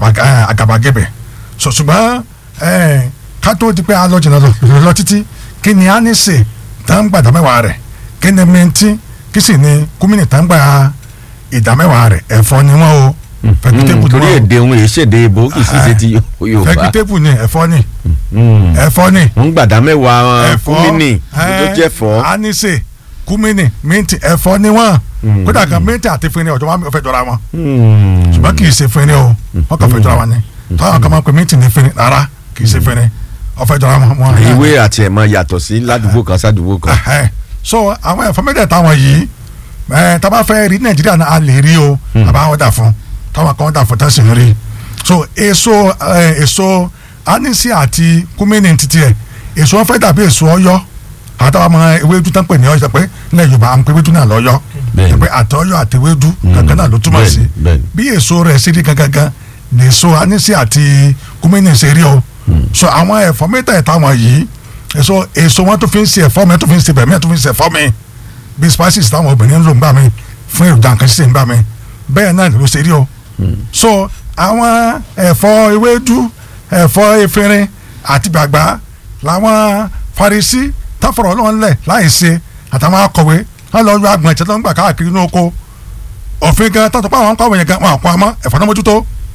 àga- eh, àgàbàgebè so ṣùgbọ́n eh, ká tó di pé a lọ jìnnà lọ lọ títí kí ni a ní sè tá ń gbà ìdámẹ́wàá rẹ̀ kí ni mẹ́ntì kí sì ni kúmínì tá ń gbà ìdámẹ́wàá rẹ̀ ẹ̀fọ́ ni wọ́n o vegetable torí ni wọ́n èdè òun èyí ṣèdè ìbò kì í sì ṣe ti o Yorùbá vegetable ni ẹ̀fọ́ ni Mm. ẹ̀fọ́ ni wọ́n gbàdá mẹ́wàá ẹ̀fọ́ kúmínì tó eh, jẹ́ fọ́ anise kúmínì mẹ́ntì ẹ̀fọ́ ni wọ́n Mm. kódà kan mẹ́ntì àti fínni ọ̀jọ̀ wọn fẹ́ jọra wọn Mm. ṣùgbọ́n kì í ṣe fínni o wọ́n kàn fẹ́ jọra wọn ni táwọn kan máa ń pè mẹ́ntì ní fínni rárá kì í ṣe fínni ọ̀fẹ́ jọra wọn. wọn ìwé àti ẹ̀mọ yàtọ̀ sí ládùúgbò kan sádùúgbò kan Ẹhẹ́. so àwọn ẹ̀fọ́ mẹ́tẹ̀ẹ̀ta wọn yìí ẹ̀ tá a bá fẹ́ rí nàìjíríà náà a lè rí o àbá wọn dà fún táwọn kan dà fún tẹ̀sí rí so èso ẹ̀, èso anisi àti kúmínì títí ẹ̀ èso wọn fẹ́ dàbí èso ọ̀yọ́ àtàwọn ọmọ ewédú tán pè ní ọ̀yọ́ pé nílẹ̀ yorùbá à ń pè ewédú náà lọ́yọ́ Bẹ́ẹ̀ni. pé àtọ́yọ́ àti ewédú kankan náà ló túmọ̀ sí bẹ́ẹ̀ni, bẹ́ẹ̀ni. bí èso rẹ̀ ṣe rí gangan ní èso anisi àti kúmínì ṣe rí o so àwọn ẹ̀fọ́ mẹ́tẹ̀ẹ̀ta wọn yìí èso èso wọn tó fi ń ṣe ẹ̀fọ́ mi tó fi ń ṣe bẹ̀mí tó fi ń ṣe ẹ̀fọ́ mi bí spices táwọn obìnrin ń lò ń gbà mí fún èròjà nǹkan ṣíṣe ń gbà mí bẹ́ẹ̀ náà ló ṣe rí o so àwọn ẹ̀fọ́ ewédú ẹ̀fọ́ efinrin àti gbàgbá làwọn Farisí táfọ̀rọ̀ ọlọ́run lẹ̀ láì ṣe àtàwọn akọ̀wé wọn lọ yọ agbọ̀n ìṣẹ́ tó ń gbà káàkiri ní oko òfin gan tó tó pa àwọn kọ̀wé yẹn gan wọn àpò àmọ́ ẹ̀fọ́ náà mójútó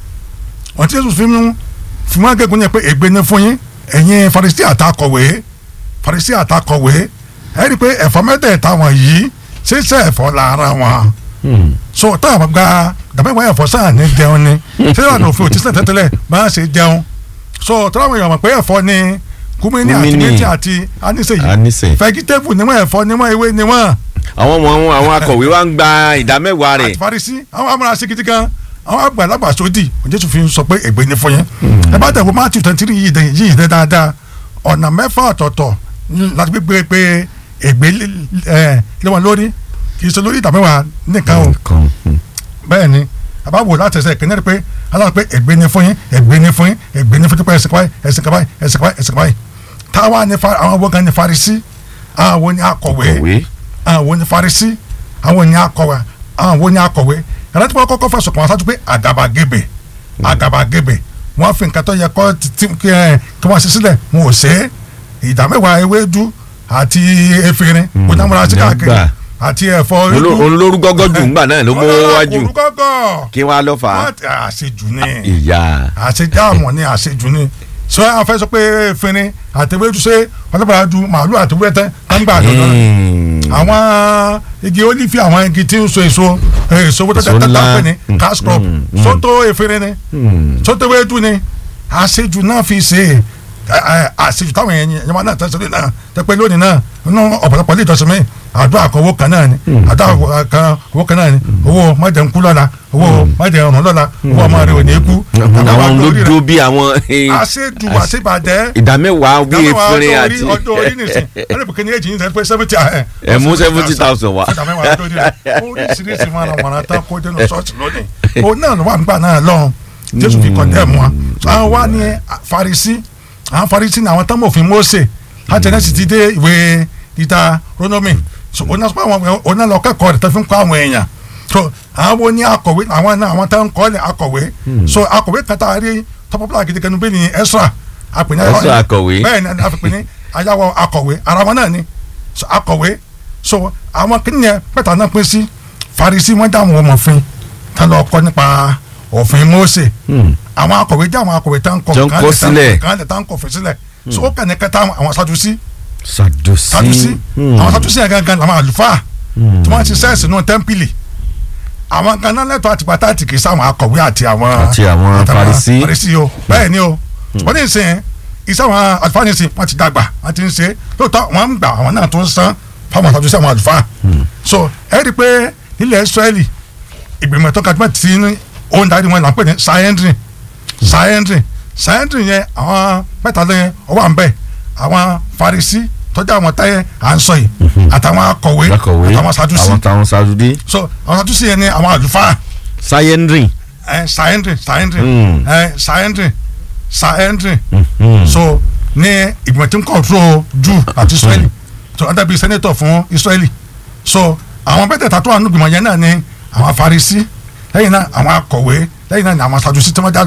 wọn ti Jésù fi mú fi mú agégun yẹn pé ègbé ni fún yín ẹ̀yin Farisí àtàkọ̀wé Farisí àtàkọ̀wé ẹ rí i pé ẹ̀fọ́ mẹ́tẹ̀ẹ̀ta wọn yìí ṣíṣe ẹ̀fọ́ lára wọn Mm. so táwọn gba dàbẹ́wọ̀ ẹ̀fọ́ sáà ní jẹun ni ṣé ìlànà òfin òtí sílẹ̀ tẹ́tẹ́lẹ̀ bá a ṣe jẹun so táwọn èèyàn mọ̀ pé ẹ̀fọ́ ni kúmínì àti Kúmínì. méjì àti anísè yìí Anísè. vegetable ni wọ́n ẹ̀fọ́ ni wọ́n ewé ni wọ́n àwọn ọmọ àwọn akọ̀wé wa ń gba ìdá mẹ́wàá rẹ̀ àti Farisí àwọn amúra sí gidi gan àwọn àgbàlagbà sódì Jésù fi sọ pé ègbé ni fún yín ẹ bá tẹ̀wọ́ Matthew twenty three yìí dẹ̀ yìí dẹ̀ dáadáa ọ̀nà mẹ́fà ọ̀tọ̀ọ̀tọ̀ láti gbé pé ègbé ẹ̀ lé wọn lórí kì í ṣe lórí ìdàmẹ́wàá nìkan o Kan. Mm. bẹ́ẹ̀ ni àbá wò láti ẹsẹ̀ ìkíní rẹ̀ pé aláwọ̀ pé ègbé ni fún yín ègbé ni fún yín ègbé ni fún yín pé ẹ̀sìn kábáyé ẹ̀sìn kábáyé ẹ̀sìn kábáyé ẹ̀sìn kábáyé táwa ni fa- àwọn wọ́gán ni Farisí àwọn ni akọ̀wé Akọ̀wé. àwọn ni Farisí àwọn ni akọ̀wé àwọn ni akọ̀wé ẹ̀rọ tí wọ́n kọ́kọ́ fẹ̀sùn kàn wọ́n sáájú pé àgàbàgebè àgàbàgebè wọ́n fi nǹkan tó yẹ kọ́ ti- ti- kí ẹ- kí wọ́n ṣe sílẹ̀ wọn ò ṣe é ìdá mẹ́wàá ewédú àti efirin kò náà múra sí ní káàkiri àgbà. àti ẹ̀fọ́ Oló- olórúgọ́gọ́ jù ńgbà náà ló mú wájú olùkọ́kọ́ kí wọ́n á lọ fà á wọ́n ti àṣejù ni ìyá àṣejù àmọ́ ni àṣejù ni sọ àwọn fẹ́ sọ pé efirin àti ewédú ṣe ọlọ́pàá du màálù àti wẹ́tẹ́ gbangba àdọ́dọ́ àwọn igi olífì àwọn igi tí ń so èso eh, èso wọ́n Èso tẹ́tẹ́ ńlá. tẹ́tẹ́ ní Mm, cash crop mm, mm. sọ́tò efirin ni sọ́tò ewédú ni àṣejù náà fi ṣe é ẹ, ẹ, àṣejù táwọn èèyàn yẹn wọn náà tẹsílẹ̀ náà tẹpẹ́ lónìí náà nínú ọ̀pọ̀lọpọ̀ ilé ìjọsìn mi àdúrà kan owó kan náà ni àdúrà kan owó kan náà ni owó májẹ̀ǹkú lọ́la owó májẹ̀ǹrún lọ́la owó ọmọ rẹ̀ ò ní kú àwọn ló dó bí àwọn àṣejù àṣebàjẹ́ ìdá mẹ́wàá bí dámẹ́wàá efirin ọjọ́ àti orí ọjọ́ orí nìsín ẹni bùkẹ́ ní èjì yín sẹ́ni pé seventy ẹ mú seventy thousand wá. dámẹ́wàá ọjọ́ orí rẹ̀ oríṣiríṣi wọn àwọn ọ̀nà tán kó dénú ṣọ́ọ̀ṣì lónìí òun náà ló wà nígbà náà lọ́hùn jésù fi kọ̀ndẹ́ẹ̀mù wọn àwọn wá ní Farisí àwọn Farisí ní àwọn tánmọ̀ òfin Mósè láti ẹ̀nẹ́sì ti dé ìwé dídá rónómì so òun náà sọ pé àwọn òun náà lọ kẹ́kọ̀ọ́ rẹ̀ tó fi ń kọ́ àwọn èèyàn so àwọn wo ní akọ̀wé àwọn náà àwọn tó ń kọ́ lẹ̀ akọ̀wé so akọ̀wé kan tá a rí tọ́pọ́pọ́lá gidi kan bẹ́ẹ̀ ni Ezra àpèní Ezra akọ̀wé. bẹ́ẹ̀ ni a fi pè ní ayáwó akọ̀wé ara wọn náà ni so akọ̀wé so àwọn kìnìyàn mẹ́ta náà pín sí Farisí wọ́n dá àwọn ọmọfin tá lọ kọ́ nípa òfin Mósè àwọn akọ̀wé jẹ́ àwọn akọ̀wé tá ń kọ́ Tó ń kọ sílẹ̀. kan lè tá ń kọ́ fẹ́ sílẹ̀ so ó kàn ní kẹta àwọn Sadusí Sadusí Sadusí àwọn Sadusí yẹn gangan làwọn àlùfáà tí wọ́n ti sẹ́ẹ̀sì nù tẹ́ḿpìlì àwọn ganan lẹ́tọ̀ àti pátá àti kìí sáwọn akọ̀wé àti àwọn Àti àwọn Farisí. Farisí o bẹ́ẹ̀ ni o ṣùgbọ́n ní ìsìn iṣẹ́ àwọn àlùfáà ní ìsìn wọ́n ti dàgbà wọ́n ti ń ṣe lóòótọ́ wọ́n ń gbà àwọn náà tó ń san fáwọn Sadusí àwọn àlùfáà so ẹ rí i pé nílẹ̀ Ísírẹ́lì ìgbìmọ̀ tó kájú mọ́ ti ní òun darí wọn là ń pè ní sayendrin sayendrin sayendrin yẹn àwọn mẹ́ta lẹ́yìn ọwọ́ à ń bẹ̀ àwọn Farisí tọ́jú àwọn táyẹ̀ à ń sọ yìí àtàwọn akọ̀wé akọ̀wé àtàwọn Sadusí àwọn táwọn Sadusí so àwọn Sadusí yẹn ni àwọn àlùfáà sayendrin ẹ sayendrin sayendrin Mm. ẹ sayendrin sayendrin so ní ìgbìmọ̀ tí ń control Júù àti Israeli so wọ́n dàbí senator fún Israeli so àwọn mẹ́tẹ̀ẹ̀ta tó wà nínú ìgbìmọ̀ yẹn náà ni àwọn Farisí lẹ́yìn náà àwọn akọ̀wé lẹ́yìn náà ni àwọn Sadusí tí wọ́n jẹ́ àlùfáà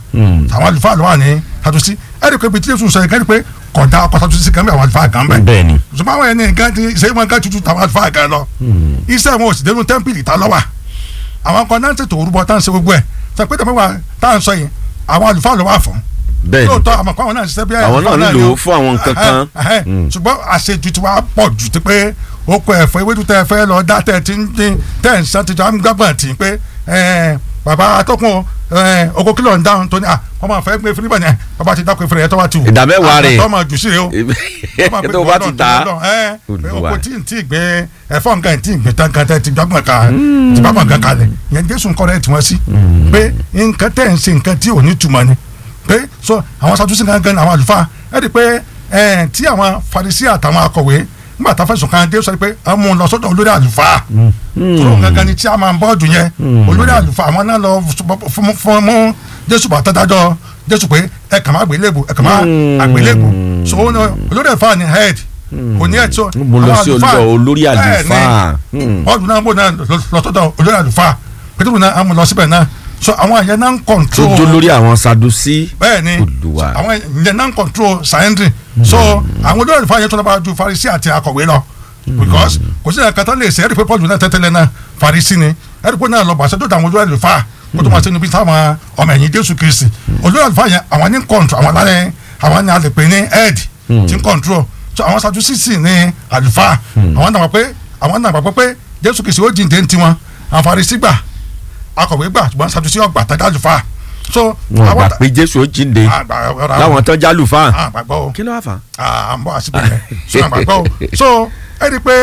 Hmm. àwọn àlùfáà ló wà ní sadusi ẹ̀rí pé bí tí Jésù sọ yìí kẹ́rì pé kọ̀dá ọkọ̀ sadusi kan bí àwọn àlùfáà kan bẹ̀ bẹ́ẹ̀ ni. ṣùgbọ́n àwọn ẹni nǹkan ti ṣe é wọn kan tuntun tàwọn àlùfáà kan lọ iṣẹ́ wọn ò sì dénú tẹ́ḿpìlì tá lọ́wà àwọn kan náà ń tètò orúbọ tá à ń ṣe gbogbo ẹ̀ sọ pé tẹ̀mẹ́wàá tá à ń sọ yìí àwọn àlùfáà ló wà fún bẹ́ẹ̀ ni. lóòótọ́ àmọ́ kó àwọn náà ṣiṣẹ́ bí Àwọn náà àlùfáà nílò ni o. fún àwọn nǹkan kan. Ẹhẹ́, ẹhẹ́. ṣùgbọ́n àṣejù ti wá pọ̀ jù ti pé oko ẹ̀fọ́ ewédú tẹ́ ẹ fẹ́ lọ dá tẹ́ ẹ ti ń dín tẹ́ ẹ ń san ti jọ àmúgbàgbọ̀n tì í pé ẹ, bàbá atọ́kùn ẹ, oko kìlọ̀ ń dáhùn tó ní à wọ́n máa fẹ́ gbé fúnibà yẹn bàbá ti dákun ìfúnni ẹ̀ tó wá ti wù. Ìdá mẹ́wàá rẹ̀. àtọ́ máa jù sí rẹ̀ o tó o bá ti ta oko Olúwa. tí n tí gbé ẹ̀fọ́ nǹkan tí gbé tán kan tẹ́ ti gbàgbọ́n kan ti gbàgbọ́n kan kalẹ̀ yẹn jésù nǹkan rẹ̀ tí wọ́n sí pé nǹkan tẹ́ ń ṣe nǹkan tí ò ní túmọ̀ ni pé so àwọn sadusi gangan àwọn àlùfáà ẹ rí i pé ẹ tí àwọn farisi àtàwọn akọ̀wé nígbà tá a fẹ̀sùn kan dé sọ pé a mú un lọ sọ́dọ̀ olórí àlùfáà tó gangan ni tí a máa ń bọ́ọ̀dù yẹn olórí àlùfáà àwọn náà lọ fún fún mú jésù bàtà dájọ́ jésù pé ẹ kà má àgbélébù ẹ kà má àgbélébù so ó ní olórí àlùfáà ni head kò ní ẹ̀ tó mo lọ àwọn sí àlùfáà- olùdó olórí bẹ́ẹ̀ ni, àlùfáà. Hmm. bọ́ọ̀dù náà bò náà lọ lọ sọ́dọ̀ olórí àlùfáà pétérù náà á mú lọ síbẹ̀ náà so àwọn àyẹ̀ náà ń tó control dó lórí àwọn sadusi. bẹ́ẹ̀ ni Olúwa. àwọn ìyẹn náà ń control science so àwọn olórí àlùfáà yẹn tó lọ́ba ju farisi àti akọ̀wé lọ because kò sí ẹ̀ka tó lè ṣe ẹ̀rí pé paul náà tẹ́tẹ́lẹ̀ náà farisi ni ẹ̀rí pé náà lọ bàṣẹ tó dàwọn olórí àlùfáà kó tó máa ṣe níbi táwọn ọmọ ẹ̀yìn jésù kristi olórí àlùfáà yẹn àwọn ní control àwọn alẹ́ àwọn ní alẹ́ pé ní head ti ń control so àwọn sadusisi ní àlùfáà àwọn náà wà pé àwọn náà wà pé jésù kristi ó jíǹde ń tiwọn àwọn farisi gbà akọ̀wé gbà ṣùgbọ́n sadusi ọgbà tẹ́lẹ̀ àlùfáà so wọn àwọn gbà pé jésù ó jíǹde láwọn tó jálùfáà. àgbàgbọ́ o kí ló wà fà. à ń bọ̀ àsìkò yẹn so àgbàgbọ́ o so ẹ rí i pé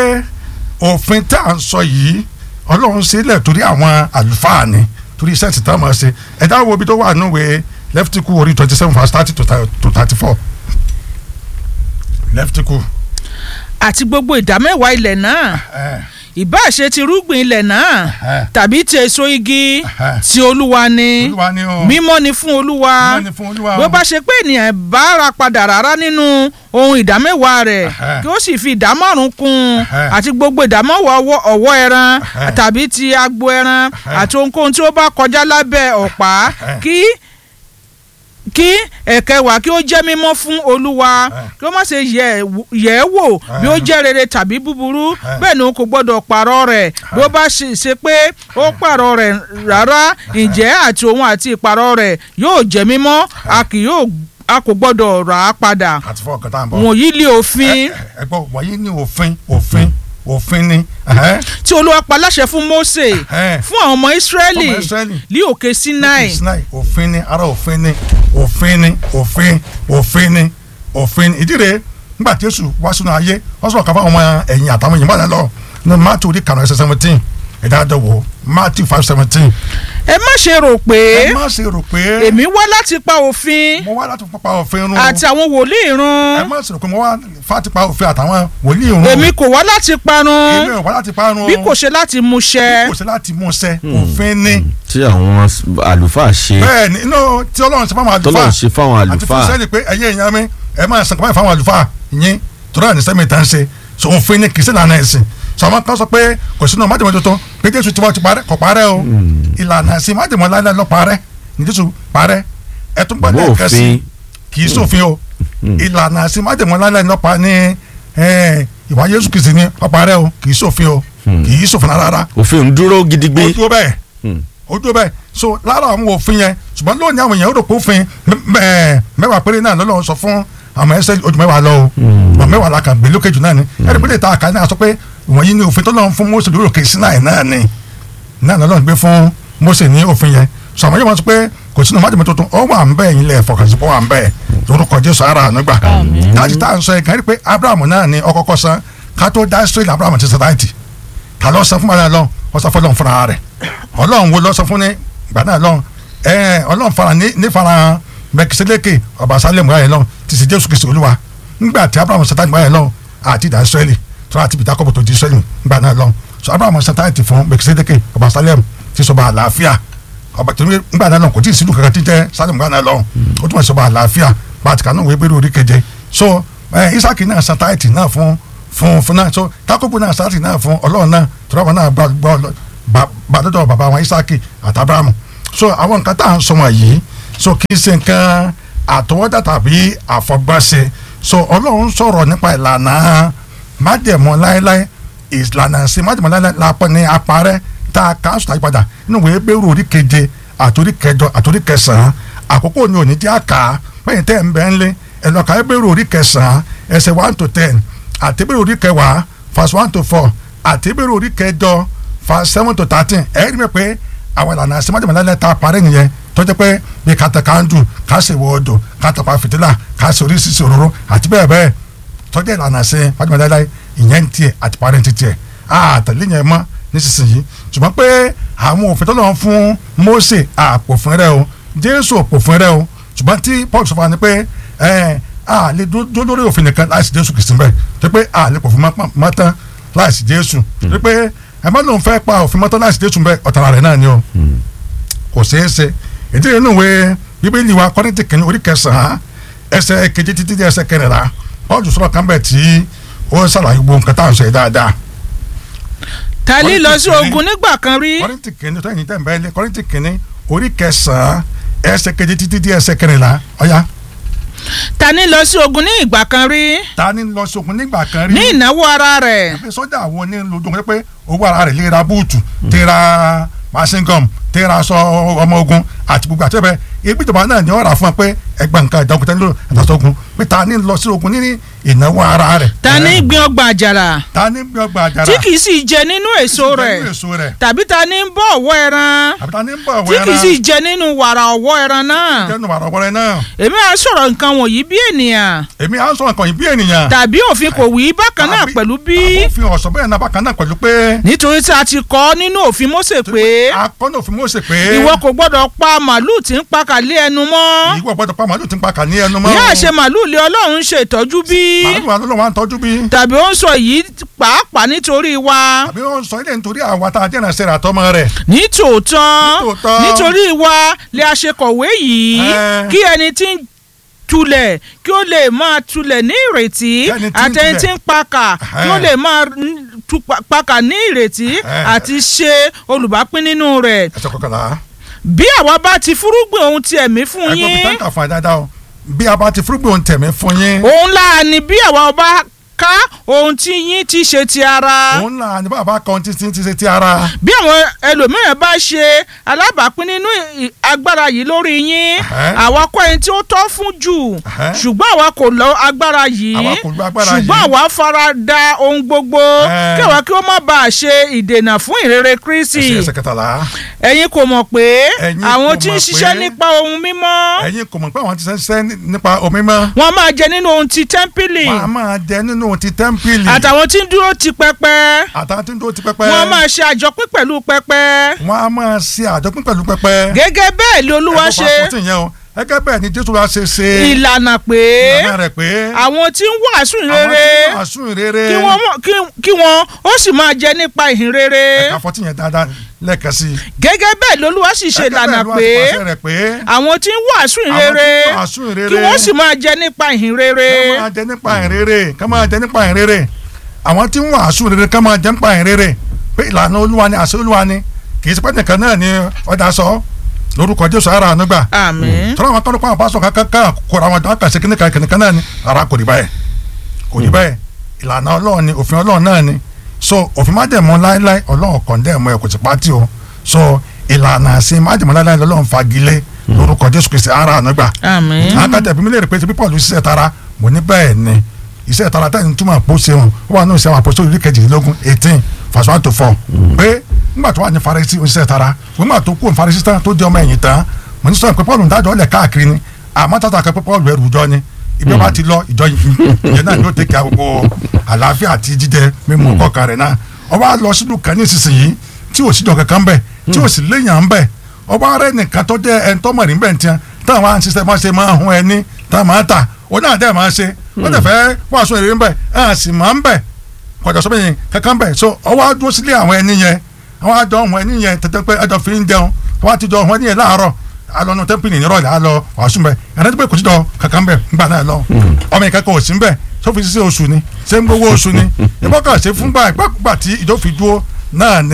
òfin tá à ń sọ yìí ọlọ́run sílẹ̀ torí àwọn àlùfáà ni torí iṣẹ́ ti tán máa ṣe ẹ̀dá wo ibi tó wà nùwé lẹ́ftíkù orí twenty seven verse thirty to thirty four lẹ́ftíkù. àti gbogbo ìdámẹ́wàá ilẹ̀ náà ìbáà ṣe ti rúgbìn ilẹ̀ náà tàbí ti èso igi ti olúwa ni olúwa ni o mímọ́ ni fún olúwa Mímọ́ ni fún Olúwa o. bí ó bá ṣe pé ènìyàn bá ra padà rárá nínú ohun ìdámẹ́wàá rẹ̀ Ẹhẹ́. kí ó sì fi ìdámọ́rùn kún un Ẹhẹ́. àti gbogbo ìdámọ́wàá ọwọ́- ọ̀wọ́ ẹran Ẹhẹ́. tàbí ti agbo ẹran Ẹhẹ́. àti ohunkóhun tí ó bá kọjá lábẹ́ ọ̀pá Ẹhẹ́. kí kí ẹ̀kẹwàá kí ó jẹ́ mímọ́ fún olúwa kí ó má ṣe yẹ̀ wò- yẹ̀ ẹ́ wò bí ó jẹ́ rere tàbí búburú bẹ́ẹ̀ ni o kò gbọ́dọ̀ pààrọ̀ rẹ̀ bí ó bá ṣe ṣe pé ó pààrọ̀ rẹ̀ rárá ǹjẹ́ àti òun àti ìpààrọ̀ rẹ̀ yóò jẹ́ mímọ́ a kì yóò a kò gbọ́dọ̀ rà á padà àti fún ọkàn tá à ń bọ̀. wọ̀nyí lé òfin ẹ gbọ́ wọ̀nyí ní òfin òfin òfin ni. ẹhẹ́. tí olúwa pa láṣẹ fún Mósè Ẹhẹ́. fún àwọn ọmọ Ísírẹ́lì Fún ọmọ Ísírẹ́lì. ní òkè Sinai Sinai òfin ni ara òfin ni òfin ni òfin òfin ni òfin ni ìdí rẹ̀ nígbà tí Jésù wá sínú ayé wọ́n sọ̀rọ̀ káfá ọmọ ẹ̀yìn àtàwọn èèyàn bá dá lọ ní Matthew orí kànáà ẹsẹ̀ seventeen ẹ̀dá àdọ̀wọ̀ Matthew five seventeen ẹ má ṣe rò pé ẹ má ṣe rò pé èmi wá láti pa òfin mo wá láti pa òfin run àti àwọn wòlíì ẹ run má ṣe rò pé mo wá láti pa òfin àtàwọn wòlíì run èmi kò wá láti èmi parun ò wá láti parun bí kò ṣe láti mú ṣẹ kò sí láti mú ṣẹ òfin ni tí àwọn àlùfáà ṣe bẹ́ẹ̀ ni inú tí Ọlọ́run ṣe fáwọn àlùfáà tọ́lọ̀ ṣe fáwọn àti fún àlùfáà sẹ́ni pé ẹ̀yẹ èèyàn mi ẹ máa sàn kọ́mọ́ ìfáwọn àlùfáà yín tọ́lá ní sẹ́mi tá ń ṣe so òfin ni kì í sí ìlànà ẹ̀sìn so àwọn kan sọ pé kò sínú májèmọ́ tuntun pé Jésù ti wá ti parẹ́ kò parẹ́ o ìlànà ẹ̀sìn májèmọ́ láíláí lọ parẹ́ ní Jésù parẹ́ ẹ tún gbọ́dọ̀ bó ẹ̀kẹ́ sí òfin kì í sófin o ìlànà ẹ̀sìn májèmọ́ láíláí lọ pa ní ẹ̀, ìwà Jésù Kristi ni ó parẹ́ o kì í sófin o kì í sófin rárá òfin ń dúró gidigbe ó dúró bẹ́ẹ̀ Hmm. ó dúró bẹ́ẹ̀ so lára àwọn òfin yẹn ṣùgbọ́n lónìí àwọn èèyàn ó rò pé òfin mẹ́- mẹ́wàá péré náà lọ́lọ́run sọ fún àwọn ẹsẹ̀ ojú mẹ́wàá lọ o Ṣùgbọ́n mẹ́wàá la kàn gbé lókè jù náà ni ẹ̀rí pé lè ta àkàlẹ́ náà sọ pé ìwọ̀nyí ni òfin tó lọ́run fún Mósè lórí òkè Sínáì náà ni náà lọ́lọ́run gbé fún Mósè ní òfin yẹn sọ àwọn yóò máa sọ pé kò sínú májèmọ́ tuntun ó wà ń bẹ́ẹ̀ yín lẹ̀ fọkànsí pé ó wà ń bẹ́ẹ̀ lórúkọ Jésù ara àánú gbà dájú tá à ń sọ yẹn kàn rí pé Abraham náà ni ọkọ̀ọ̀kọ̀ san ká tó dá Israẹli Abraham ti sàdáìtì ta ló sọ fún bàbá lọ wọ́n sọ fọlọ́n fúnra rẹ̀ ọlọ́run wo lọ sọ fún ní ìgbà náà lọ ẹ ọlọ́run fara ní ní fara mẹkìsílẹ́kì ọba sálẹ̀mù ayẹ lọ ti sì jésù kristu olúwa ńgbà tí abrahamu satan gbà yẹ lọ àti ìdá israẹli tó láti bìtá kọ́bù tó di israẹli ńgbà náà lọ so abrahamu satan ti fún mẹkìsílẹ́kì ọba sálẹ̀mù ti sọba àlàáfíà ọba tó ní ńgbà náà lọ kò tí ì sílùú kankan tí jẹ́ sálẹ̀mù ńgbà náà lọ ó túmọ̀ sí ọba àlàáfíà bàtìkà náà wọ́n ebèrè orí keje so ẹ isaki náà satan ti náà fún fún fún náà so takobo náà sátì náà fún ọlọ́run náà tọ́lá wọn náà gbọ́ gbọ́ bàdọ́dọ̀ bàbá wọn isaki àti abrahamu so àwọn nǹkan tá à ń sọ wọn yìí so kì í ṣe nǹkan àtọwọ́dá tàbí àfọgbọ́nṣe so ọlọ́run sọ̀rọ̀ nípa ìlànà májẹ̀mọ́ láéláé ìlànà sí májẹ̀mọ́ láéláé lápẹ́ ní aparẹ́ tá a kà á sùn àyípadà nínú ìwé bẹ́rù orí keje àtòrí kẹjọ àtòrí kẹsàn-án àkókò ni òní jẹ́ àkà pẹ́yìn tẹ́ ń bẹ́ ń lé ẹ̀lọ́ka bẹ́rù orí kẹsàn-án ẹsẹ̀ one to ten àti bẹ́rù orí kẹwàá verse one to four àti bẹ́rù orí kẹjọ verse seven to thirteen ẹ̀ rí mi pé àwọn ìlànà sí májèmọ́ lálẹ́ ta parí nìyẹn tó jẹ́ pé bí kàtà kanjú ká ṣe wọ odò kàtà pa fìtílà ká ṣe oríṣiríṣi òróró àti bẹ́ẹ̀ bẹ́ẹ̀ tó jẹ́ ìlànà sí májèmọ́ lálẹ́ ìyẹn ń tiẹ̀ àti parí ti tiẹ̀ àtẹ̀lé yẹn mọ́ nísinsìnyí ṣùgbọ́n pé àwọn òfin tó lọ́wọ́ fún Mósè àpòfin rẹ o Jésù òpòfin rẹ o ṣùgbọ́n tí Paul sọ fún wa ni pé ẹ a lè dó lórí òfin nìkan láìsí Jésù Kristi bẹ́ẹ̀ tó pé a lè pòfin mọ́ tán láìsí Jésù tó pé ẹ má lóun fẹ́ pa òfin mọ́tọ́ láìsí Jésù bẹ́ẹ̀ ọ̀tara rẹ̀ náà ni o kò ṣeé ṣe ìdí inú ìwé Bíbélì wa Kọ́ríńtì kìíní orí kẹsàn-án ẹsẹ̀ keje títí dé ẹsẹ̀ kẹrìnlá Paul sọ̀rọ̀ kan bẹ̀ tí ó ṣàlàyé gbogbo nǹkan táwọn ṣe dáadáa tali lọ sí ogun nígbà kan rí kọ́rìntì kìíní tó ẹ̀yìn tẹ̀ ń bẹ́ẹ̀ lé kọ́rìntì kìíní orí kẹsàn-án ẹsẹ̀ keje títí dé ẹsẹ̀ kẹrìnlá ọ̀ya. tani lọ sí ogun ní ìgbà kan rí ta ni lọ sókun nígbà kan rí. ní ìnáwó ara rẹ̀ pé sọ́jà àwọn onílùdó wọn pé owó ara rẹ̀ lè ra búùtù tẹ́ ra machine gun tẹ́ ra aṣọ ọmọ ogun àti gbogbo àti ẹ̀bẹ̀ ebi ìjọba náà ni wọ́n rà fún ọ pé ẹgbẹ́ nǹkan ìjọba tẹ́lẹ̀ àtàṣọ́gun pé ta ni lọ sí ogun ní ìnáwó ara rẹ̀. tani gbin ọgbà àjàrà ta ni gbé ọgbà àjàrà tí kì í sì jẹ nínú èso rẹ̀ nínú èso rẹ̀ tàbí tani ń bọ́ ọ̀wọ́ ẹran àbí ta ni ń bọ̀ tí wẹ́ran kì í sì jẹ nínú wàrà ọ̀wọ́ ẹran náà jẹ́nu àrọ̀ wọlé náà èmi á sọ̀rọ̀ nǹkan wọ̀nyí bí ènìyàn èmi à ń sọ nǹkan yìí bí ènìyàn tàbí òfin kò wí bákan náà Tàbí- pẹ̀lú bí àbófin ọ̀sán bẹ́ẹ̀ náà bákan náà pẹ̀lú pé nítorí tí a ti kọ nínú òfin Mósè pé akọ́nà òfin Mósè pé ìwọ kò gbọ́dọ̀ pa màlúù tí ń pa kàlẹ́ ẹnu mọ́ ìwọ gbọ́dọ̀ pa màálù tí ń pa kà ní ẹnu mọ́ yáà ṣe màlúù lé Ọlọ́run ṣe ìtọ́jú bí màálù wa lọ́wọ́ à ń tọ́jú bí tàbí ó ń sọ yìí pàápàá nítorí wa àbí wọ́n sọ ilé nítorí àwa tá a jẹ́ ìrànṣẹ́ rẹ̀ àtọmọ rẹ̀ ní tòótọ́ Nítòótọ́. nítorí wa lè a ṣe kọ̀wé yìí Ẹ́. kí ẹni tí ń tulẹ̀ kí ó lè máa tulẹ̀ ní ìrètí Kí ẹni tí ń àti ẹni tulẹ̀. tí ń pakà kí ó Ẹ́. lè máa n- tu pa- pakà ní ìrètí Ẹ́. àti ṣe olùbápín nínú rẹ̀ ẹsẹ̀ kọkànlá bí àwa bá ti fúrúgbìn ohun ti ẹ̀mí fún ẹgbẹ́ mi yín tẹ́ǹkà fún ẹ dáadáa o bí a bá ti fúrúgbìn ohun tẹ̀mí fún yín òun láà ní bí àwa bá ká ohun tí yín ti ṣe ti ara òun là ní bàbá kan ti ti ti ṣe ti ara bí àwọn ẹlòmíràn bá ṣe alábàápín nínú ì- agbára yìí lórí yín Ẹ̀hẹ́. àwa kọ́ ẹni tí ó tọ́ fún jù Ẹ̀hẹ́. ṣùgbọ́n àwa kò lọ agbára yìí Àwa kò lo agbára ṣùgbọ́n yìí. àwa fara da ohun gbogbo Ẹ̀. kí àwa kí ó má bàa ṣe ìdènà fún ìrere Kristi ẹsẹ̀ ẹsẹ̀ kẹtàlá ẹ̀yin kò mọ̀ pé Ẹ̀yin àwọn kò tí ń mọ̀ ṣiṣẹ́ pé- nípa ohun mímọ́ ẹ̀yin kò mọ̀ pé àwọn ti ṣe ń ṣiṣẹ́ nípa omi mọ́ wọ́n máa jẹ nínú ohun ti tẹ́ḿpìlì wọ́n á máa jẹ nínú ti tẹ́ḿpìlì àtàwọn tí ń dúró ti pẹpẹ àtàwọn tí ń dúró ti pẹpẹ wọ́n máa ṣe àjọpín pẹ̀lú pẹpẹ wọ́n á máa ṣe àjọpín pẹ̀lú pẹpẹ gẹ́gẹ́ bẹ́ẹ̀ ni olúwa ẹ̀kọ́ ṣe pàṣẹ yẹn o gẹ́gẹ́ bẹ́ẹ̀ ni Jésù wa ṣe ṣe ìlànà pé ìlànà rẹ̀ pé àwọn tí ń wàásù àwọn rere tí wọ́n àsùn rere kí wọ́n mọ̀- kí- kí wọ́n ó sì máa jẹ nípa ìhìn rere ẹ̀ka fọ́tí yẹn dáadáa lẹ́ẹ̀kan sí i. gẹ́gẹ́ bẹ́ẹ̀ lolúwa sì ṣe Gẹ́gẹ́ ìlànà bẹ́ẹ̀ ló wá pé ti pàṣẹ rẹ̀ pé àwọn tí ń wàásù àwọn rere tí wọ́n àsùn rere kí wọ́n sì máa jẹ nípa ìhìn rere ká máa jẹ nípa ìrere ká máa jẹ nípa ìrere àwọn tí wọ́n àsùn rere ká máa jẹ nípa ìrere pé ìlànà olúwa ni àṣẹ olúwa ni kì í ṣe pé nìkan náà ni ọjà sọ lórúkọ Jésù ara ànúgbà àmín tọ́lá àwọn tọ́lá àwọn pásọ̀ kankan kan kóra wọn jọ kàṣe kíní kan kìnìkan náà ni ara kò rí báyìí kò rí báyìí ìlànà ọlọ́run ni òfin ọlọ́run náà ni so òfin májẹ̀mú láéláé ọlọ́run kàn dẹ́ ẹ̀mọ́ ẹ̀ kò sì pátì o so ìlànà àṣẹ májẹ̀mú láéláé lọ́lọ́run fagilé lórúkọ Jésù Kristi ara ànúgbà àmín akadẹ bí mi lè rí pé ti bí Paul ṣiṣẹ́ tara mo ní bẹ́ẹ̀ ni iṣẹ́ tara tẹ́ni túmọ̀ pọ̀ ṣeun ó wà náà ṣe àwọn àpòsó ìlú kejìlélógún eighteen verse one to four pé nígbà tó wà ní Farisí oṣiṣẹ́ tara nígbà tó kú Farisí tán tó di ọmọ ẹ̀yìn tán mo ní sọ pé Paul ń dájọ́ ọ̀lẹ̀ káàkiri ni àmọ́ tata kan pé Paul ẹrù ìjọ ni ibi ọba ti lọ ìjọ ìyẹn náà ni ó tẹ̀ka gbogbo àlàáfíà àti jíjẹ mímu kọ̀ọ̀kan rẹ̀ náà ọba lọ sílùú kan ní ìsinsìnyí tí ò síjọ kankan bẹ̀ tí ò sì léèyàn bẹ̀ ọba rẹ̀ nìkan tó jẹ́ ẹni tó mọ̀ níbẹ̀ tiẹ̀ táwọn máa ń ṣiṣẹ́ máa ṣe máa ń hun ẹni táwọn máa ń tà ó náà dẹ́ máa ṣe wọ́n tẹ̀ fẹ́ wàásù èrè ń bẹ̀ ẹ̀ sì máa ń bẹ̀ kọjá sọ bẹ́yẹn kankan bẹ̀ so ọwọ́ adúró sílé àwọn ẹni yẹn àwọn àjọ ohun ẹni yẹn tètè pé ẹjọ fi ń jẹun wọ́n á ti jọ ohun ẹni yẹn láàárọ̀ alọ́nu tẹ́ḿpìlì nírọ̀lẹ́ alọ́ wàásù bẹ̀ ẹ̀rẹ́ tó pé kò sí jọ kankan bẹ̀ ńgbà náà lọ ọmọ yẹn kankan ò sí bẹ̀ tó fi ṣiṣẹ́ oṣù ni ṣé ń gbowó oṣù ni ìbọn kan ṣe fúngbà ìgbàkúgbà tí ìjọ fi dúró náà ni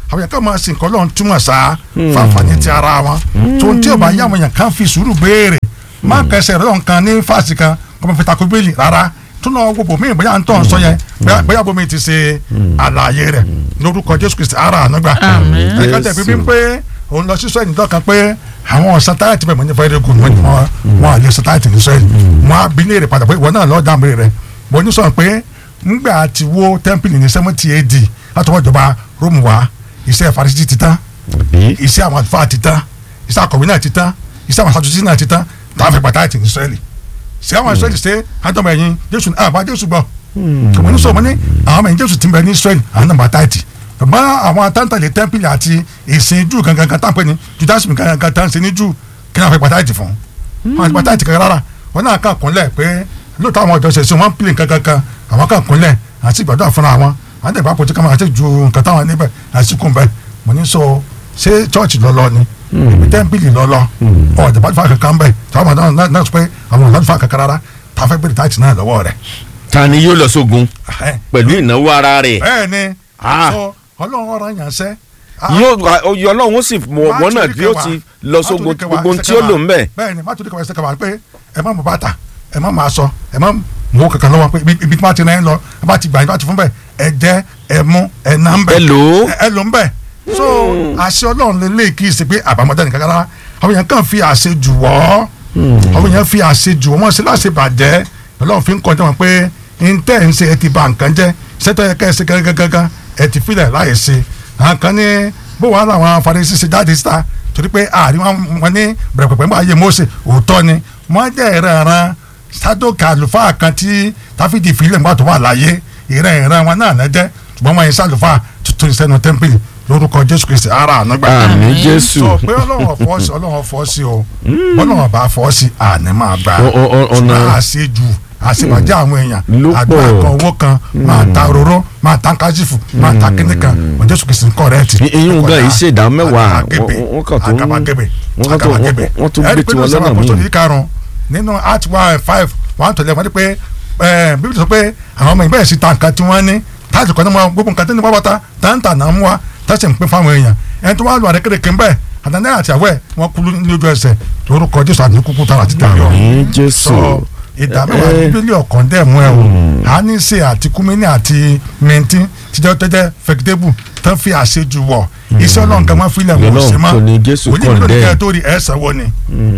àwọn yẹn ká máa sin nǹkan lọ́run túmọ̀ sá fàǹfààní ti ara wọn tó ń tí ò bá yá àwọn yẹn kàn fi sùúrù béèrè má kẹsẹ̀ rẹ̀ kan ní fásitì kan kọ́mọ fi takò bíbélì rárá tún náà gbogbo mi bóyá ń tọ́ ń sọ yẹn bóyá- bóyá bomi ti ṣe àlàyé rẹ̀ lórúkọ jésù kristi ara ànágbà Àmín. ẹ̀ka tẹ̀ bíbí ń pé òun lọ sí sọ́yìn dọ́kan pé àwọn ọ̀sán táyà ti bẹ̀ mọ́ ní fẹ́rẹ́ gùn wọ́n wọ́n àlẹ́ ọ̀sán táyà ti ní sọ́yìn wọ́n á bí léèrè padà pé ìwọ náà lọ́ọ́ dáhùn rẹ̀ mo ní sọ̀rọ̀ pé ńgbà tí wo tẹ́ḿpìlì ní seventy AD látọwọ́ ìjọba róòmù wá iṣẹ́ farisí ti tán àbí iṣẹ́ àwọn àlùfáà ti tán iṣẹ́ akọ̀wé náà ti tán iṣẹ́ àwọn aṣáájú náà ti tán táwọn fẹ́ pàtàkì ti ní sọ́yìn ṣé àwọn israẹli ṣe àtọmọ ẹ̀yìn jésù àbá jésù gbọ́ kòmọ ní sọmọ ní àwọn ọmọ ẹ̀yìn jésù ti ń bẹ ní israẹli àwọn náà bá táìtì bàbá àwọn atántàlẹ tẹmpìlì àti ìsìn jù gangan kan táǹpẹ ní judaism gangan kan táǹsẹ ní jù kí náà fẹ́ pàtàkì fún wọn àti pàtàkì kankan rárá wọn náà kàn kúnlẹ̀ pé lóòótọ́ àwọn ọ̀dọ́ ṣẹ̀ṣẹ̀ wọn pìlẹ̀ kankan kan àwọn kàn kúnlẹ̀ àti ìgbàdúrà fúnra wọn àwọn tẹ̀gbà pọ̀ tí kàmá àti ju nǹkan táwọn níbẹ̀ àti kùn bẹ́ẹ̀ mo ní sọ ṣé chọ́ọ̀chì lọ́lọ́ ni ibi tẹ́ḿpìlì lọ́lọ́ ọ̀dẹ̀ bá fà kankan bẹ́ẹ̀ táwọn ọmọdé náà náà sọ pé àwọn ọ̀dọ́ fà kankan rárá tá a fẹ́ bẹ̀rẹ̀ táìtì náà lọ́wọ́ rẹ̀. ta ni yóò lọ sógun pẹ̀lú ìnáwó ara rẹ̀ bẹ́ẹ̀ ni Ah. sọ ọlọ́run ọ̀rọ̀ yàn sẹ́. yóò oyè ọlọ́run ó sì wọ- wọ́nà bí ó ti lọ sógun gbogbo ohun tí ó lò ń bẹ̀. bẹ́ẹ̀ ni má torí kẹwàá ẹsẹ̀ kẹwàá pé ẹ má mú bàtà ẹ má máa sọ ẹ má mú kankan lọ́wọ́ pé ibi- ibi tí wọ́n ti rìn lọ ẹ bá ti gbà yín bá ti fún bẹ́ẹ̀ ẹ jẹ́ ẹ mú ẹ ná ń bẹ̀ ẹ lò ó. ẹ lò ń bẹ̀ so àṣẹ ọlọ́run lè lè kí í ṣe pé àbámọ́dá nìkan rárá àwọn èèyàn kàn fi àṣẹ jù wọ́ àwọn èèyàn fi àṣẹ jù wọ́n ṣe láṣẹ bàjẹ́ ọlọ́run fi ń kọjá wọn pé n tẹ́ ń ṣe ẹ ti ba nǹkan jẹ́ ṣètò ẹ kẹ́ ẹ ṣe gángan ẹ ti filẹ̀ láì ṣe àwọn kan ní bó wàá làwọn Farisí ṣe jáde síta torí pé àárín wọn wọn ní bẹ̀rẹ̀ pẹ̀pẹ̀ nígbà ayé Mósè òótọ́ ni wọ́n jẹ́ ìrẹ̀ràn sádókè àlùfáà kan tí táfídì ìfìlẹ̀ nígbà tó wà láyé ìrẹ̀ ìrẹ̀ wọn náà náà jẹ́ ṣùgbọ́n wọn yẹn sálùfáà tuntun ìsẹ́nu tẹ́ḿpìlì lórúkọ Jésù Kristi ara ànágbà àmín jésù sọ pé ọlọ́run ọ̀fọ́ sí ọlọ́run ọ̀fọ́ sí o ọlọ́run bá fọ́ sí àní máa gbà Ọ- ọ- ọ- ọ̀nà- ṣùgbọ́n àṣejù àṣebàjẹ́ àwọn èèyàn Ló pọ̀. àdúrà kan owó kan máa ta òróró máa ta kájífù máa ta kíní kan ọjọ́ sùn kìsìn kọ́rẹ́ẹ̀tì. ìyún gan yìí ṣèdá mẹ́wàá àgàbàgebè wọ́n- wọ́n kàn tó ń- àgàbàgebè wọ́n kàn tó- àgàbàgebè. wọ́n- wọ́n tún Ẹ rí gbé pé tiwọn nínú lọ́nà Sẹ́wọ̀n míì. Apọ́sítélì karùn-ún nínú Act one five one tọ̀lẹ̀ wọ́n ní pé ẹ, Bíbélì sọ pé àwọn ọmọ ìbẹ̀rẹ̀ sí ta nǹkan tí wọ́n ní táàtì kan ní wọn gbogbo nǹkan tí ní pápátá táǹtà náà mú wa táṣì ń pín fáwọn èèyàn ẹni tó wá lu àrékérekè ń bẹ̀ àtàndẹ́ àti àwẹ̀ wọn kú lójú ẹsẹ̀ lórúkọ Jésù àti kúkú tara àti tàbí ọ̀run àmín jésù sọ ìdámẹ́wàá Eh. bíbélì ọ̀kan dẹ̀ mú ẹ o àníṣe àti kúmínì àti mẹ́ntì tíjọ́ tẹ́tẹ́ fẹ́kítẹ́bù tán fi àṣejù wọ̀ iṣẹ́ ọlọ́run kan máa filẹ̀ wọ̀ Ọlọ́run sí ma kò ní Jésù òní mi lórí condemn. kẹ́ ẹ tó rí ẹ sanwó ni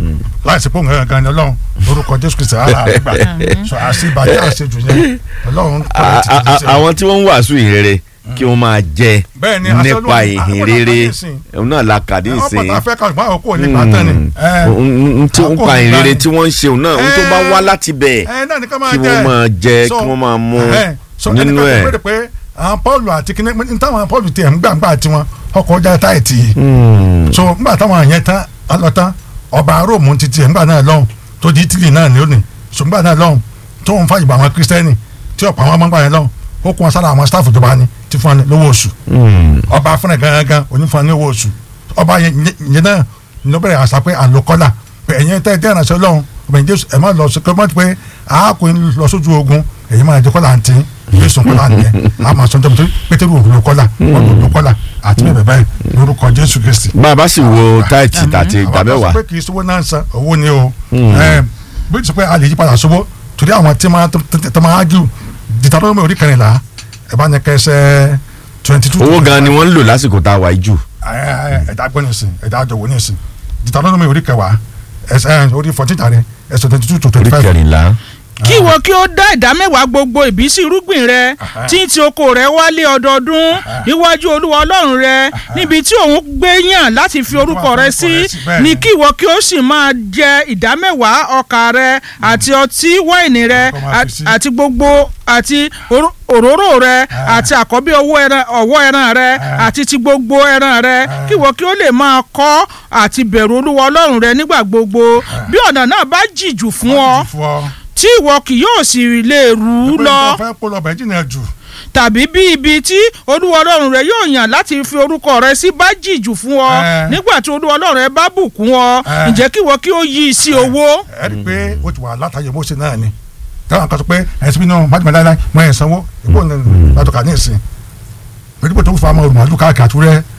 láìsí pé òun gangan ni ọlọ́run lórúkọ jésù kristu ara àgbà sọ àṣebàjẹ́ àṣejù yẹn ọlọ́run kọ́ A- ẹ ti a- fi a- ṣe. àwọn tí wọ́n ń wàásù ìhìnrere kí wọ́n máa jẹ Bẹ́ẹ̀ ni, aṣọ nípa Ọlọ́run- ìhìnrere àwọn ọ̀nà òun náà la kàdé wọ́n ìsìn pàtàkì fẹ́ ká ṣùgbọ́n àwọn kò ní pàtàn ni. ẹ, tí ń àkókò pa ìhìnrere ìgbà tí wọ́n ń ṣe òun náà ohun tó bá Eh. wá láti bẹ̀ ẹ náà ní ká máa kí wọ́n máa jẹ So, kí wọ́n máa mú ẹ, so nínú ẹnìkan ẹ̀. tó béèrè pé àwọn Pọ́ọ̀lù àti kíní ní táwọn Pọ́ọ̀lù tiẹ̀ ń gbàgbà tiwọn ọkọ̀ ọjà táìtì yìí Hmm. so ngbà táwọn yẹn tán alọ́tán ọba róòmù ti tiẹ̀ ngbà náà lọ́hùn tó di Italy náà ní òní so ngbà náà lọ́hùn tó ń fàyè bá àwọn kírísítẹ́nì tí ọ̀pọ̀ àwọn ọmọgbà yẹn lọ́hùn ó kún wọn sára àwọn staff ìjọba ni ti fún wọn ní lówó oṣù Hmm. ọba fúnra gangan onífún ní owó oṣù ọba yẹn yẹn náà ní ó bẹ̀rẹ̀ àṣà pé à ń lo kọ́là pé ẹ̀yin tẹ́ ẹ jẹ́ ìrànṣẹ́ ọlọ́run ọba yẹn jésù ẹ̀ máa lọ sí kọ́mọ́tì pé àákò ń lọ sójú ogun ẹ̀yin máa jẹ kọ́là àǹtí jésù kọ́là nìyẹn a máa sọ́jọ́ nítorí pétérù ò lo kọ́là wọ́n lò lo kọ́là àti bẹ́ẹ̀ bẹ́ẹ̀ lórúkọ jésù kristi. bá a bá sì wo táìtì àti ìgbà àwọn kan mẹ́wàá sọ pé kì í sówó náà ń san owó ni o Ẹ, bí o ti sọ pé a lè yí padà sówó torí àwọn tí máa tó máa ágìw dìtàdọ́mọ̀ orí kẹrìnlá ẹ bá ní kẹsẹ̀ twenty two owó gan ni wọ́n ń lò lásìkò tá a wà yìí jù ẹ̀dá gbọ́ nísìn ẹ̀dá àjọwò nísìn Deuteronomy orí kẹwàá ẹsẹ̀ orí fourteen tàrí ẹsẹ̀ twenty two to orí twenty five. kẹrìnlá. kí ìwọ kí ó dá ìdá mẹ́wàá gbogbo ìbísí irúgbìn rẹ tí ń ti oko rẹ wálé ọdọọdún níwájú olúwa ọlọ́run rẹ níbi tí òun gbé yàn láti fi orúkọ rẹ sí bẹ́ẹ̀ ni ni. kí ìwọ kí ó sì máa jẹ ìdá mẹ́wàá ọkà rẹ àti ọtí wáìnì rẹ Kó máa fi sí. àti gbogbo àti òró- òróró rẹ àti àkọ́bí owó ẹran ọ̀wọ́ ẹran rẹ àti ti gbogbo ẹran rẹ kí ìwọ kí ó lè máa kọ́ àti bẹ̀rù olúwa ọlọ́run rẹ nígbà gbogbo bí ọ̀nà náà bá jìjù fún ọ fún ọ. tí ìwọ kì yóò sì lè rú u pé lọ nígbà fẹ́ kó lọ bẹ́ẹ̀ jìnnà jù. tàbí bí ibi tí olúwa ọlọ́run rẹ yóò yàn láti fi orúkọ rẹ sí bá jìjù fún ọ Eh. nígbà tí olúwa ọlọ́run rẹ bá bùkún ọ Eh. ǹjẹ́ kí ìwọ kí ó yí i sí owó. ẹ rí i pé ó ti wà látàyè Mósè náà ni táwọn kan sọ pé ẹ̀sìn bínú májèmọ̀ láíláí mọ ẹ̀ sanwó ìbò ní látọ̀ka ní ìsìn pẹ̀lú pé tó ń fa ọmọ olùmọ̀ọ́dún káàkiri àtúrẹ́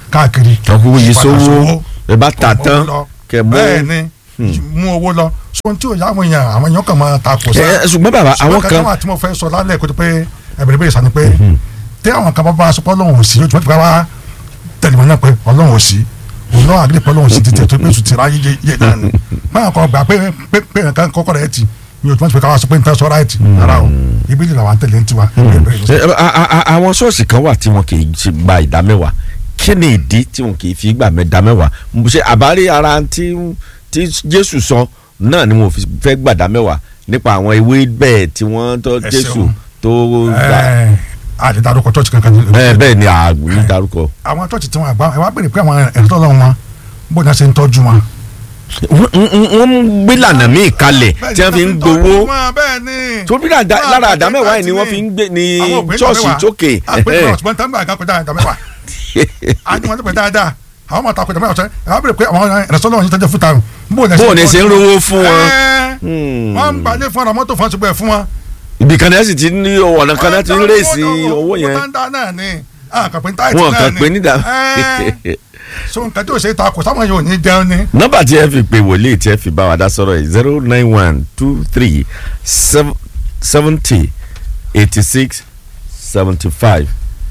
káàkiri. ọkùnrin yìí Padà sówó ẹ bá ta mú tán owó lọ. kẹ mú. bẹ́ẹ̀ ni mú owó lọ sọ tí o yà àwọn èèyàn àwọn èèyàn kan máa ta kò sá. ẹ ṣùgbọ́n bàbá àwọn kan wà tí mo fẹ́ sọ lálẹ́ kó tó pé ẹ̀bẹ̀rẹ̀ bẹ́ẹ̀ sani pé tí àwọn kan bá bá aṣọ pé ọlọ́run ò sí yóò tún bá wá tẹ̀lé wọn náà pé ọlọ́run ò sí òun náà àgbẹ̀ pé ọlọ́run ò sí ti tẹ̀ tó pé sùn ti ráyé yé yé náà ni báwọn kan gbà pé pé pé nǹkan kọ́kọ́ rẹ̀ ti mi ò tún bá ti pé káwá sọ pé nǹkan sọ ráìtì rárá o ibi ìlà wa ń tẹ̀lé ń tiwa. Ẹ, a- a- a- àwọn ṣọ́ọ̀ṣì kan wà tí wọn kì í ṣe gba ìdá mẹ́wàá kí ni ìdí tí wọn kì í fi gbà mẹ́ta mẹ́wàá Mo ṣe àbárí ara tí tí Jésù sọ náà ni mo fi fẹ́ gbàdá mẹ́wàá nípa àwọn ewé bẹ́ẹ̀ tí wọ́n tọ́ Ẹ Jésù ṣeun. tó gbà ẹ àti darúkọ church kankan ní. ẹ bẹ́ẹ̀ ni àgbẹ̀ dárúkọ. àwọn church tí wọn àgbà ẹ wá bèrè pé àwọn ẹ̀rọ tọ́lọ́ wọn bó ní a ṣe ń tọ́jú wọn. Wọ́n- wọ́n wọ́n ń gbé lànà míì kalẹ̀ tí wọ́n fi ń gbowó bẹ́ẹ̀ ni. tó bí àdá- lára àdá mẹ́wàá yìí ni wọ́n fi ń gbé ní ṣọ́ọ̀ṣì tókè. àpèjọ ọ̀sùnmọ́ tán bá àgá kọjá àdá mẹ́wàá. a ní wọn tó pè dáadáa àwọn máa ta kọjá mẹ́wàá ọ̀sẹ̀ ẹ wá bèrè pé àwọn ẹ̀rọ tọ́lọ́ wọn yìí tọ́jú fún tàrùn. bó o ní ṣe ń rówó fún wọn. ẹ Hmm. wọ́n ń balẹ̀ fún ọ̀rọ̀ mọ́tò fún ọ̀ṣùgbọ́ ẹ̀ fún wọn. ibì kan náà sì ti ní ọ̀nà kan náà ti ń rèsì owó yẹn. wọ́n tán náà ni àkàpẹ́ táìtì wọn náà kàn ni. pé nídà. Ẹ, so nǹkan tí o ṣe ta kò sáwọn yóò ní jẹun ni. nọ́mbà tí ẹ fi pè wòlíì tí ẹ fi bá wa dá sọ̀rọ̀ yìí zero nine one two three seventy eighty six seventy five.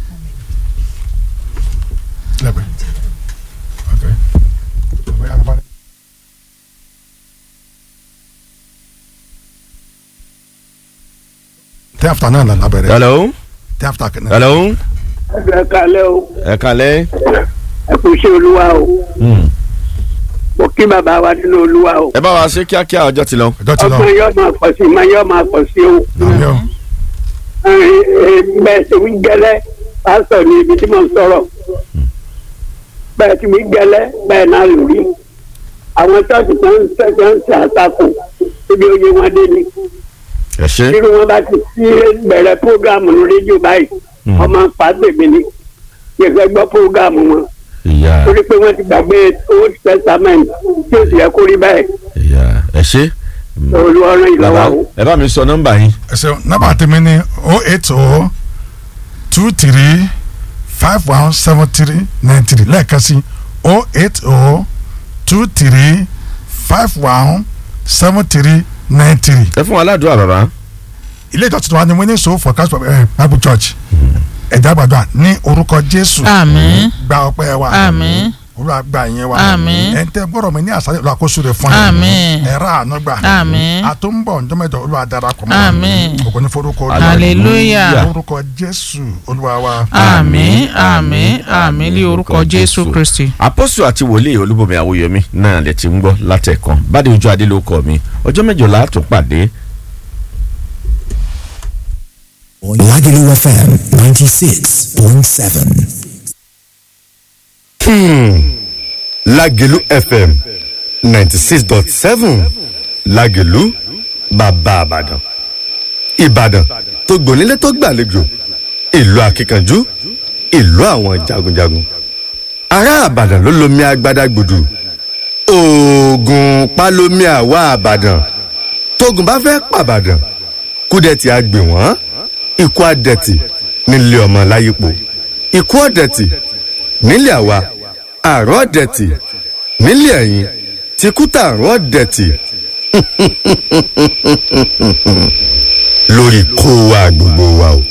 lẹ́gbẹ̀ẹ́ okay. Bóyá a bá rí. tẹ́ àfùtà náà là lábẹ́rẹ́ hello tẹ́ àfùtà kẹ́nẹ́. hello ẹ kalẹ o ẹ kalẹ̀. ẹ kò ṣe olúwa o mo kí bàbá wa nínú olúwa o ẹ bá wa ṣe kíákíá ọjọ́ ti lọ. ọjọ́ ti lọ ọgbọ́n yóò máa pọ̀ sí máa yóò máa pọ̀ sí o àmì o Ẹ, ẹ, bẹ́ẹ̀ ti wí gẹ́lẹ́ pásítọ̀ ní ibi tí mo ń sọ̀rọ̀ bẹ́ẹ̀ ti wí gẹ́lẹ́ bẹ́ẹ̀ náà lò rí àwọn ṣọ́ọ̀ṣì tó ń ṣe tó ń ṣe àtakò ibi oyè wọn dé ni ẹ ṣe. irú wọn bá ti sí bẹ̀rẹ̀ prógámù ní rédíò báyìí ọmọ pàṣẹbí ni yẹ̀fẹ̀ gbọ́ prógámù wọn ìyá torí pé wọ́n ti gbàgbé old testament tí ó sì yẹ kó rí bẹ́ẹ̀ ìyá ẹ ṣe. olùwọ́rán bàbá ìlọ́wọ́ o. ẹ bá mi sọ nọ́mbà yín. ẹ ṣeun nọ́mbà tèmi ni o eight o two three five one seven three nine three lẹ́ẹ̀kan sí o eight o two three five one seven three nine three. ẹ fún wa ládùúgbò bàbá. ilé ìjọsìn wa ni winning soul for christ eh, bible church ẹ̀dá gbàdúrà ní orúkọ jésù àmín gba ọpẹ́ wa àmín olúwa gba ìyẹn wa Àmín. ẹ̀ ń tẹ́ gbọ́dọ̀ mi ní àṣálẹ́ olúwa kó súre fún Àmín. ẹ̀rọ àánú gbà Àmín. àtúnbọ̀ ǹjọ́mẹ́jọ olúwa darapọ̀ mọ́ Àmín. ògo ní forúkọ Olúwa. hallelujah orúkọ jésù olúwa wa àmín àmín àmín ní orúkọ jésù kristi. apọ́sù àti wòlíì olúbomi àwòyẹmí náà lè ti ń gbọ́ látẹ̀kàn bádé ojú adé ló kọ́ mi ọjọ́ mẹ́jọ la tún pàdé Lagelu FM 96.7. lágẹ̀lú fm ninety six dot seven lágẹ̀lú bàbá àbàdàn ìbàdàn tó gbònílé tó gbàlejò ìlú akíkanjú ìlú àwọn jagunjagun ará àbàdàn ló lomi agbada gbùdù oògùn pálómi àwa àbàdàn tógun bá fẹ́ pàbàdàn kúdẹ̀tì àgbè wọ́n ikú àdẹ̀tì nílé ọmọ láyípo ikú ọ̀dẹ̀tì nílé àwa àrùn ọ̀dẹ̀tì nílé ẹ̀yìn tìkútà àrùn ọ̀dẹ̀tì lórí kó wa gbogbo wa o.